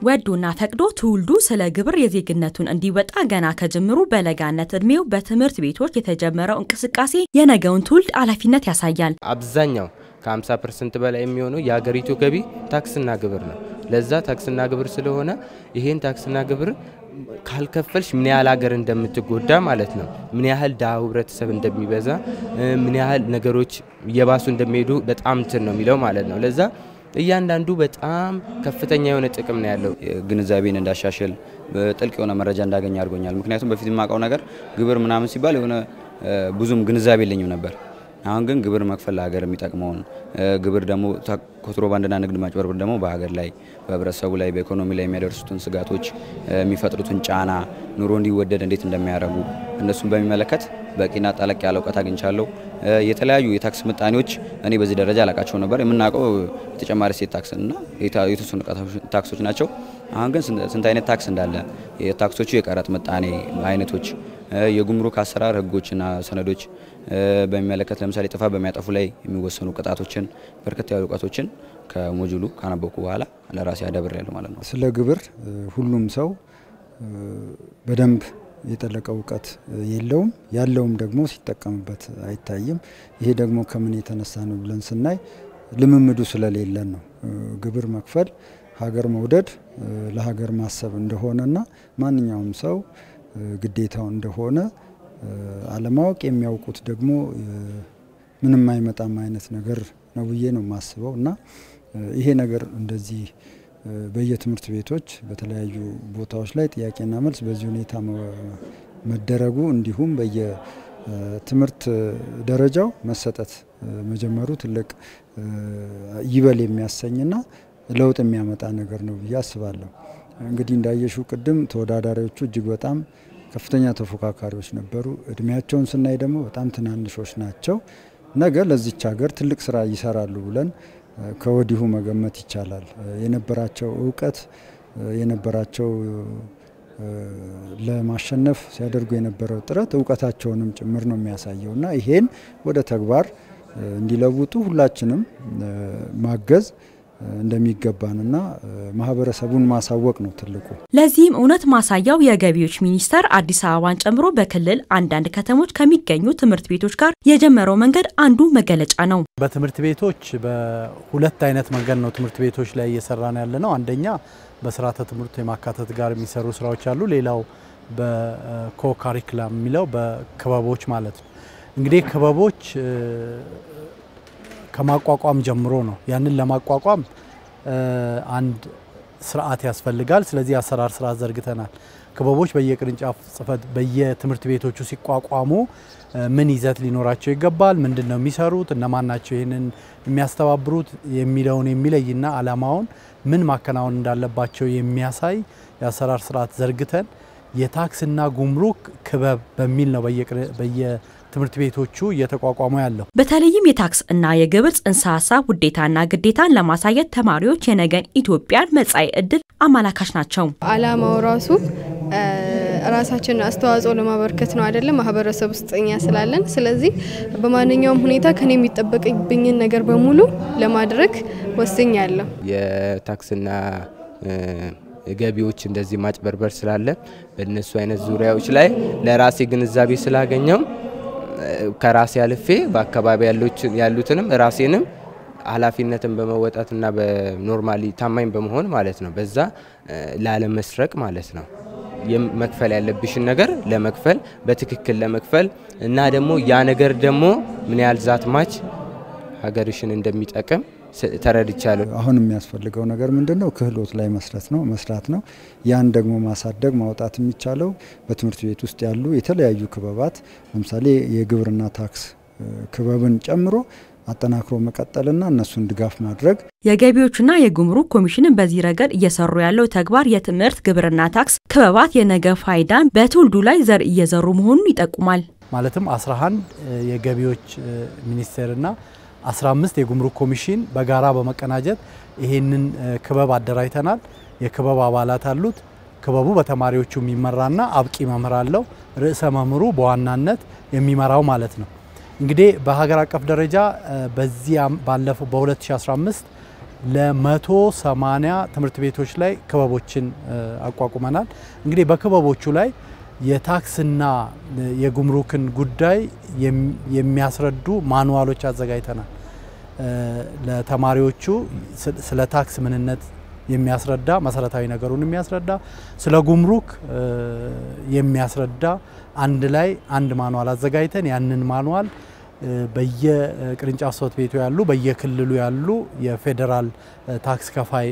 ወዶና ፈቅዶ ትውልዱ ስለ ግብር የዜግነቱን እንዲወጣ ገና ከጅምሩ በለጋነት እድሜው በትምህርት ቤቶች የተጀመረው እንቅስቃሴ የነገውን ትውልድ ኃላፊነት ያሳያል። አብዛኛው ከ50 ፐርሰንት በላይ የሚሆነው የሀገሪቱ ገቢ ታክስና ግብር ነው። ለዛ ታክስና ግብር ስለሆነ ይሄን ታክስና ግብር ካልከፈልሽ ምን ያህል ሀገር እንደምትጎዳ ማለት ነው። ምን ያህል ድሃ ህብረተሰብ እንደሚበዛ፣ ምን ያህል ነገሮች እየባሱ እንደሚሄዱ በጣም እንትን ነው የሚለው ማለት ነው። ለዛ እያንዳንዱ በጣም ከፍተኛ የሆነ ጥቅም ነው ያለው። ግንዛቤን እንዳሻሽል ጥልቅ የሆነ መረጃ እንዳገኝ አድርጎኛል። ምክንያቱም በፊት የማውቀው ነገር ግብር ምናምን ሲባል የሆነ ብዙም ግንዛቤ የለኝም ነበር። አሁን ግን ግብር መክፈል ለሀገር የሚጠቅመውን ግብር ደግሞ ኮንትሮባንድና ንግድ ማጭበርበር ደግሞ በሀገር ላይ በህብረተሰቡ ላይ በኢኮኖሚ ላይ የሚያደርሱትን ስጋቶች የሚፈጥሩትን ጫና ኑሮ እንዲወደድ እንዴት እንደሚያደርጉ እነሱን በሚመለከት በቂና ጠለቅ ያለ እውቀት አግኝቻለሁ። የተለያዩ የታክስ ምጣኔዎች እኔ በዚህ ደረጃ አላቃቸው ነበር። የምናውቀው የተጨማሪ እሴት ታክስ እና የተወሰኑ ታክሶች ናቸው። አሁን ግን ስንት አይነት ታክስ እንዳለ የታክሶቹ የቀረጥ ምጣኔ አይነቶች፣ የጉምሩክ አሰራር ህጎችና ሰነዶች በሚመለከት ለምሳሌ ጥፋት በሚያጠፉ ላይ የሚወሰኑ ቅጣቶችን በርከት ያሉ እውቀቶችን ከሞጁሉ ካነበኩ በኋላ ለራሴ አዳብር ያለ ማለት ነው። ስለ ግብር ሁሉም ሰው በደንብ የጠለቀ እውቀት የለውም። ያለውም ደግሞ ሲጠቀምበት አይታይም። ይሄ ደግሞ ከምን የተነሳ ነው ብለን ስናይ ልምምዱ ስለሌለን ነው። ግብር መክፈል ሀገር መውደድ ለሀገር ማሰብ እንደሆነና ማንኛውም ሰው ግዴታው እንደሆነ አለማወቅ የሚያውቁት ደግሞ ምንም አይመጣም አይነት ነገር ነው ብዬ ነው የማስበው እና ይሄ ነገር እንደዚህ በየትምህርት ቤቶች በተለያዩ ቦታዎች ላይ ጥያቄና መልስ በዚህ ሁኔታ መደረጉ እንዲሁም በየትምህርት ደረጃው መሰጠት መጀመሩ ትልቅ ይበል የሚያሰኝና ለውጥ የሚያመጣ ነገር ነው ብዬ አስባለሁ። እንግዲህ እንዳየሹ ቅድም ተወዳዳሪዎቹ እጅግ በጣም ከፍተኛ ተፎካካሪዎች ነበሩ። እድሜያቸውን ስናይ ደግሞ በጣም ትናንሾች ናቸው። ነገ ለዚች ሀገር ትልቅ ስራ ይሰራሉ ብለን ከወዲሁ መገመት ይቻላል። የነበራቸው እውቀት የነበራቸው ለማሸነፍ ሲያደርጉ የነበረው ጥረት እውቀታቸውንም ጭምር ነው የሚያሳየው እና ይሄን ወደ ተግባር እንዲለውጡ ሁላችንም ማገዝ እንደሚገባንና ማህበረሰቡን ማሳወቅ ነው ትልቁ። ለዚህም እውነት ማሳያው የገቢዎች ሚኒስቴር አዲስ አበባን ጨምሮ በክልል አንዳንድ ከተሞች ከሚገኙ ትምህርት ቤቶች ጋር የጀመረው መንገድ አንዱ መገለጫ ነው። በትምህርት ቤቶች በሁለት አይነት መንገድ ነው ትምህርት ቤቶች ላይ እየሰራን ያለ ነው። አንደኛ በስርዓተ ትምህርት የማካተት ጋር የሚሰሩ ስራዎች አሉ። ሌላው በኮካሪክላም የሚለው በክበቦች ማለት ነው። እንግዲህ ክበቦች ከማቋቋም ጀምሮ ነው። ያንን ለማቋቋም አንድ ስርዓት ያስፈልጋል። ስለዚህ አሰራር ስርዓት ዘርግተናል። ክበቦች በየቅርንጫፍ ጽህፈት በየትምህርት ቤቶቹ ሲቋቋሙ ምን ይዘት ሊኖራቸው ይገባል፣ ምንድን ነው የሚሰሩት፣ እነማን ናቸው ይህንን የሚያስተባብሩት የሚለውን የሚለይና አላማውን ምን ማከናወን እንዳለባቸው የሚያሳይ የአሰራር ስርዓት ዘርግተን የታክስና ጉምሩክ ክበብ በሚል ነው በየትምህርት ቤቶቹ እየተቋቋሙ ያለው። በተለይም የታክስ እና የግብር ጽንሰ ሀሳብ ውዴታና ግዴታን ለማሳየት ተማሪዎች የነገን ኢትዮጵያን መጻኢ ዕድል አመላካች ናቸው። አላማው ራሱ ራሳችንን አስተዋጽኦ ለማበርከት ነው አይደለም፣ ማህበረሰብ ውስጥ እኛ ስላለን። ስለዚህ በማንኛውም ሁኔታ ከኔ የሚጠበቅብኝን ነገር በሙሉ ለማድረግ ወስኛለሁ። የታክስና ገቢዎች እንደዚህ ማጭበርበር ስላለ በእነሱ አይነት ዙሪያዎች ላይ ለራሴ ግንዛቤ ስላገኘው ከራሴ አልፌ በአካባቢ ያሉትንም ራሴንም ኃላፊነትን በመወጣትና በኖርማሊ ታማኝ በመሆን ማለት ነው። በዛ ላለመስረቅ ማለት ነው። መክፈል ያለብሽን ነገር ለመክፈል በትክክል ለመክፈል እና ደግሞ ያ ነገር ደግሞ ምን ያህል ዛትማች ሀገርሽን እንደሚጠቅም ተረድቻለሁ። አሁን የሚያስፈልገው ነገር ምንድን ነው? ክህሎት ላይ መስረት ነው መስራት ነው። ያን ደግሞ ማሳደግ ማውጣት የሚቻለው በትምህርት ቤት ውስጥ ያሉ የተለያዩ ክበባት ለምሳሌ የግብርና ታክስ ክበብን ጨምሮ አጠናክሮ መቀጠልና እነሱን ድጋፍ ማድረግ የገቢዎችና የጉምሩክ ኮሚሽንን በዚህ ረገድ እየሰሩ ያለው ተግባር የትምህርት ግብርና ታክስ ክበባት የነገ ፋይዳን በትውልዱ ላይ ዘር እየዘሩ መሆኑን ይጠቁማል። ማለትም 11 የገቢዎች ሚኒስቴርና 15 የጉምሩክ ኮሚሽን በጋራ በመቀናጀት ይሄንን ክበብ አደራጅተናል። የክበብ አባላት አሉት። ክበቡ በተማሪዎቹ የሚመራና አብቂ መምህር አለው። ርዕሰ መምህሩ በዋናነት የሚመራው ማለት ነው። እንግዲህ በሀገር አቀፍ ደረጃ በዚህ ባለፈው በ2015 ለመቶ ሰማኒያ ትምህርት ቤቶች ላይ ክበቦችን አቋቁመናል። እንግዲህ በክበቦቹ ላይ የታክስና የጉምሩክን ጉዳይ የሚያስረዱ ማኑዋሎች አዘጋጅተናል። ለተማሪዎቹ ስለ ታክስ ምንነት የሚያስረዳ መሰረታዊ ነገሩን የሚያስረዳ ስለ ጉምሩክ የሚያስረዳ አንድ ላይ አንድ ማኑዋል አዘጋጅተን ያንን ማኑዋል በየቅርንጫፍ ጽሕፈት ቤቱ ያሉ በየክልሉ ያሉ የፌዴራል ታክስ ከፋይ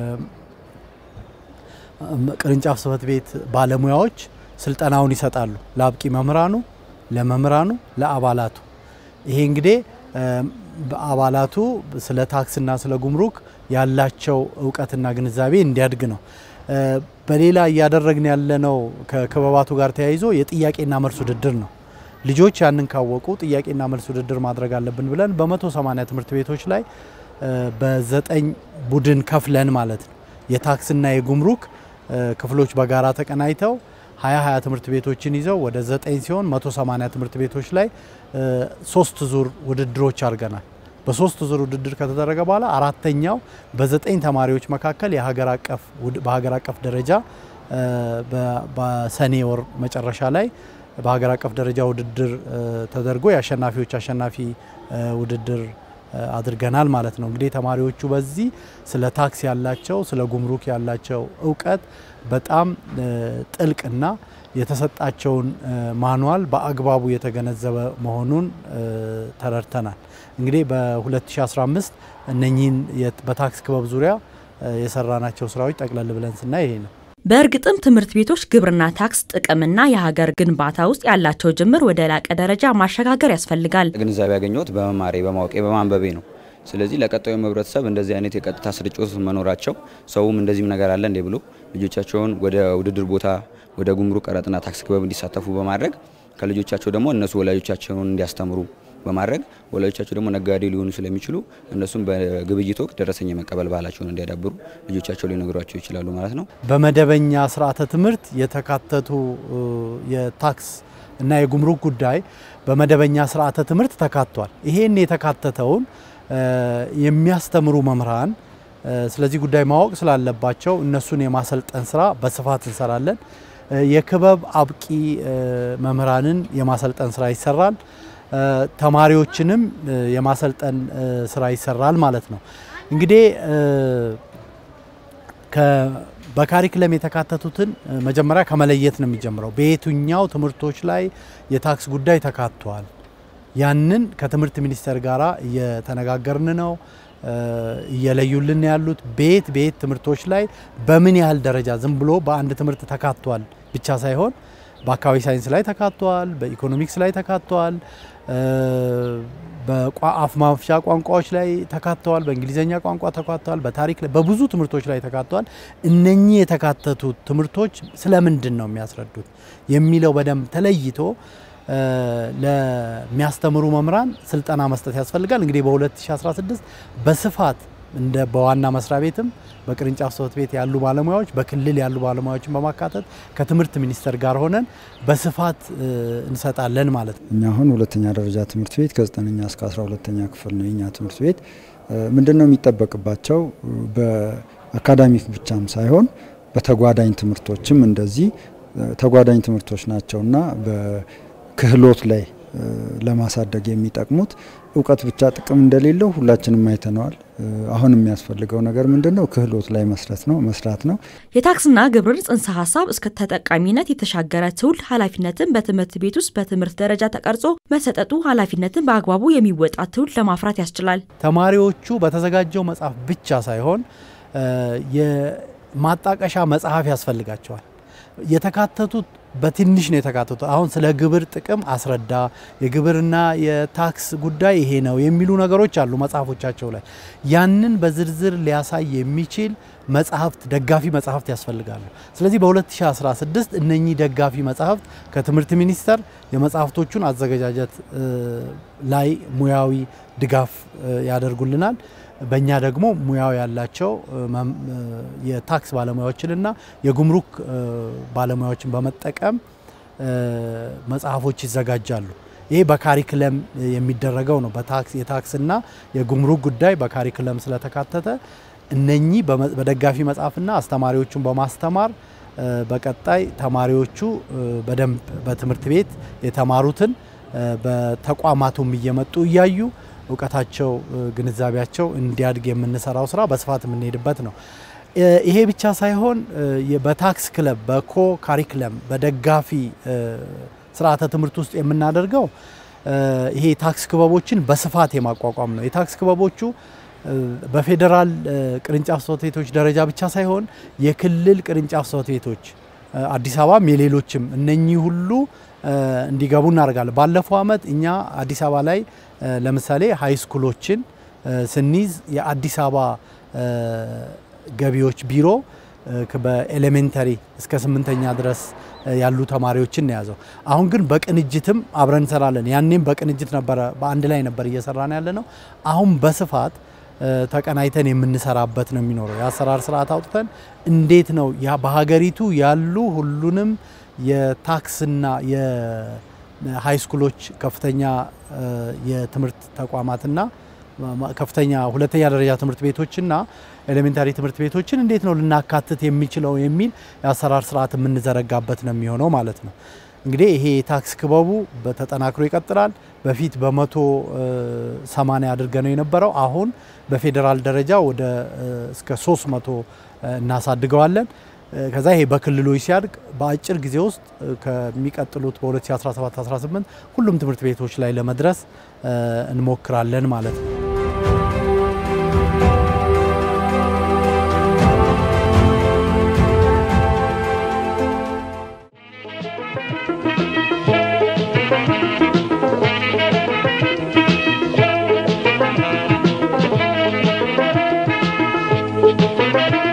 ቅርንጫፍ ጽሕፈት ቤት ባለሙያዎች ስልጠናውን ይሰጣሉ። ለአብቂ መምህራኑ፣ ለመምህራኑ፣ ለአባላቱ። ይሄ እንግዲህ አባላቱ ስለ ታክስና ስለ ጉምሩክ ያላቸው እውቀትና ግንዛቤ እንዲያድግ ነው። በሌላ እያደረግን ያለነው ከክበባቱ ጋር ተያይዞ የጥያቄና መልስ ውድድር ነው። ልጆች ያንን ካወቁ ጥያቄና መልስ ውድድር ማድረግ አለብን ብለን በመቶ ሰማኒያ ትምህርት ቤቶች ላይ በዘጠኝ ቡድን ከፍለን ማለት ነው የታክስና የጉምሩክ ክፍሎች በጋራ ተቀናይተው ሀያ ሀያ ትምህርት ቤቶችን ይዘው ወደ ዘጠኝ ሲሆን መቶ ሰማኒያ ትምህርት ቤቶች ላይ ሶስት ዙር ውድድሮች አድርገናል። በሶስት ዙር ውድድር ከተደረገ በኋላ አራተኛው በዘጠኝ ተማሪዎች መካከል የሀገር አቀፍ በሀገር አቀፍ ደረጃ በሰኔ ወር መጨረሻ ላይ በሀገር አቀፍ ደረጃ ውድድር ተደርጎ የአሸናፊዎች አሸናፊ ውድድር አድርገናል ማለት ነው። እንግዲህ ተማሪዎቹ በዚህ ስለ ታክስ ያላቸው ስለ ጉምሩክ ያላቸው እውቀት በጣም ጥልቅና የተሰጣቸውን ማኑዋል በአግባቡ የተገነዘበ መሆኑን ተረድተናል። እንግዲህ በ2015 እነኚህን በታክስ ክበብ ዙሪያ የሰራናቸው ስራዎች ጠቅለል ብለን ስናይ ይሄ ነው። በእርግጥም ትምህርት ቤቶች ግብርና ታክስ ጥቅምና የሀገር ግንባታ ውስጥ ያላቸው ጅምር ወደ ላቀ ደረጃ ማሸጋገር ያስፈልጋል። ግንዛቤ ያገኘሁት በመማሬ በማወቄ በማንበቤ ነው። ስለዚህ ለቀጣዩ ህብረተሰብ እንደዚህ አይነት የቀጥታ ስርጭት መኖራቸው ሰውም እንደዚህም ነገር አለ እንዴ ብሎ ልጆቻቸውን ወደ ውድድር ቦታ ወደ ጉምሩክ ቀረጥና ታክስ ክበብ እንዲሳተፉ በማድረግ ከልጆቻቸው ደግሞ እነሱ ወላጆቻቸውን እንዲያስተምሩ በማድረግ ወላጆቻቸው ደግሞ ነጋዴ ሊሆኑ ስለሚችሉ እነሱም በግብይት ወቅት ደረሰኝ የመቀበል ባህላቸውን እንዲያዳብሩ ልጆቻቸው ሊነግሯቸው ይችላሉ ማለት ነው። በመደበኛ ስርዓተ ትምህርት የተካተቱ የታክስ እና የጉምሩክ ጉዳይ በመደበኛ ስርዓተ ትምህርት ተካቷል። ይሄን የተካተተውን የሚያስተምሩ መምህራን ስለዚህ ጉዳይ ማወቅ ስላለባቸው እነሱን የማሰልጠን ስራ በስፋት እንሰራለን። የክበብ አብቂ መምህራንን የማሰልጠን ስራ ይሰራል። ተማሪዎችንም የማሰልጠን ስራ ይሰራል ማለት ነው። እንግዲህ በካሪክለም የተካተቱትን መጀመሪያ ከመለየት ነው የሚጀምረው። በየትኛው ትምህርቶች ላይ የታክስ ጉዳይ ተካቷል? ያንን ከትምህርት ሚኒስቴር ጋር እየተነጋገርን ነው እየለዩልን ያሉት ቤት ቤት ትምህርቶች ላይ በምን ያህል ደረጃ ዝም ብሎ በአንድ ትምህርት ተካቷል ብቻ ሳይሆን በአካባቢ ሳይንስ ላይ ተካቷል፣ በኢኮኖሚክስ ላይ ተካቷል፣ በአፍ ማፍቻ ቋንቋዎች ላይ ተካተዋል፣ በእንግሊዝኛ ቋንቋ ተካተዋል፣ በታሪክ ላይ በብዙ ትምህርቶች ላይ ተካተዋል። እነኚህ የተካተቱት ትምህርቶች ስለምንድን ነው የሚያስረዱት የሚለው በደንብ ተለይቶ ለሚያስተምሩ መምህራን ስልጠና መስጠት ያስፈልጋል። እንግዲህ በ2016 በስፋት እንደ በዋና መስሪያ ቤትም በቅርንጫፍ ጽሕፈት ቤት ያሉ ባለሙያዎች በክልል ያሉ ባለሙያዎችን በማካተት ከትምህርት ሚኒስቴር ጋር ሆነን በስፋት እንሰጣለን ማለት ነው። እኛ አሁን ሁለተኛ ደረጃ ትምህርት ቤት ከዘጠነኛ እስከ አስራ ሁለተኛ ክፍል ነው የኛ ትምህርት ቤት። ምንድን ነው የሚጠበቅባቸው? በአካዳሚክ ብቻም ሳይሆን በተጓዳኝ ትምህርቶችም እንደዚህ ተጓዳኝ ትምህርቶች ናቸውና በክህሎት ላይ ለማሳደግ የሚጠቅሙት እውቀት ብቻ ጥቅም እንደሌለው ሁላችንም አይተነዋል። አሁን የሚያስፈልገው ነገር ምንድን ነው? ክህሎት ላይ መስረት ነው መስራት ነው። የታክስና ግብር ጽንሰ ሀሳብ እስከ ተጠቃሚነት የተሻገረ ትውልድ ኃላፊነትን በትምህርት ቤት ውስጥ በትምህርት ደረጃ ተቀርጾ መሰጠቱ ኃላፊነትን በአግባቡ የሚወጣ ትውልድ ለማፍራት ያስችላል። ተማሪዎቹ በተዘጋጀው መጽሐፍ ብቻ ሳይሆን የማጣቀሻ መጽሐፍ ያስፈልጋቸዋል። የተካተቱት በትንሽ ነው የተካተቱት። አሁን ስለ ግብር ጥቅም አስረዳ፣ የግብርና የታክስ ጉዳይ ይሄ ነው የሚሉ ነገሮች አሉ መጽሐፎቻቸው ላይ። ያንን በዝርዝር ሊያሳይ የሚችል መጽሐፍት፣ ደጋፊ መጽሐፍት ያስፈልጋሉ። ስለዚህ በ2016 እነኚህ ደጋፊ መጽሐፍት ከትምህርት ሚኒስቴር የመጽሐፍቶቹን አዘገጃጀት ላይ ሙያዊ ድጋፍ ያደርጉልናል። በእኛ ደግሞ ሙያው ያላቸው የታክስ ባለሙያዎችንና የጉምሩክ ባለሙያዎችን በመጠቀም መጽሐፎች ይዘጋጃሉ። ይሄ በካሪክለም የሚደረገው ነው። በታክስ የታክስና የጉምሩክ ጉዳይ በካሪክለም ስለተካተተ እነኚህ በደጋፊ መጽሐፍና አስተማሪዎቹን በማስተማር በቀጣይ ተማሪዎቹ በደንብ በትምህርት ቤት የተማሩትን በተቋማቱም እየመጡ እያዩ እውቀታቸው፣ ግንዛቤያቸው እንዲያድግ የምንሰራው ስራ በስፋት የምንሄድበት ነው። ይሄ ብቻ ሳይሆን በታክስ ክለብ፣ በኮ ካሪክለም፣ በደጋፊ ስርዓተ ትምህርት ውስጥ የምናደርገው ይሄ ታክስ ክበቦችን በስፋት የማቋቋም ነው። የታክስ ክበቦቹ በፌዴራል ቅርንጫፍ ጽሕፈት ቤቶች ደረጃ ብቻ ሳይሆን የክልል ቅርንጫፍ ጽሕፈት ቤቶች አዲስ አበባም የሌሎችም እነኚህ ሁሉ እንዲገቡ እናደርጋለን። ባለፈው ዓመት እኛ አዲስ አበባ ላይ ለምሳሌ ሀይ ስኩሎችን ስንይዝ የአዲስ አበባ ገቢዎች ቢሮ በኤሌሜንተሪ እስከ ስምንተኛ ድረስ ያሉ ተማሪዎችን የያዘው። አሁን ግን በቅንጅትም አብረን እንሰራለን። ያኔም በቅንጅት ነበረ፣ በአንድ ላይ ነበር እየሰራን ያለ ነው። አሁን በስፋት ተቀናይተን የምንሰራበት ነው የሚኖረው። የአሰራር ስርዓት አውጥተን እንዴት ነው ያ በሀገሪቱ ያሉ ሁሉንም የታክስና የሃይ ስኩሎች ከፍተኛ የትምህርት ተቋማትና ከፍተኛ ሁለተኛ ደረጃ ትምህርት ቤቶችና ኤሌሜንታሪ ትምህርት ቤቶችን እንዴት ነው ልናካትት የሚችለው የሚል የአሰራር ስርዓት የምንዘረጋበት ነው የሚሆነው ማለት ነው። እንግዲህ ይሄ የታክስ ክበቡ በተጠናክሮ ይቀጥላል። በፊት በመቶ ሰማንያ አድርገ ነው የነበረው። አሁን በፌዴራል ደረጃ ወደ እስከ 300 እናሳድገዋለን። ከዛ ይሄ በክልሎች ሲያድግ በአጭር ጊዜ ውስጥ ከሚቀጥሉት በ2017-18 ሁሉም ትምህርት ቤቶች ላይ ለመድረስ እንሞክራለን ማለት ነው። Thank you.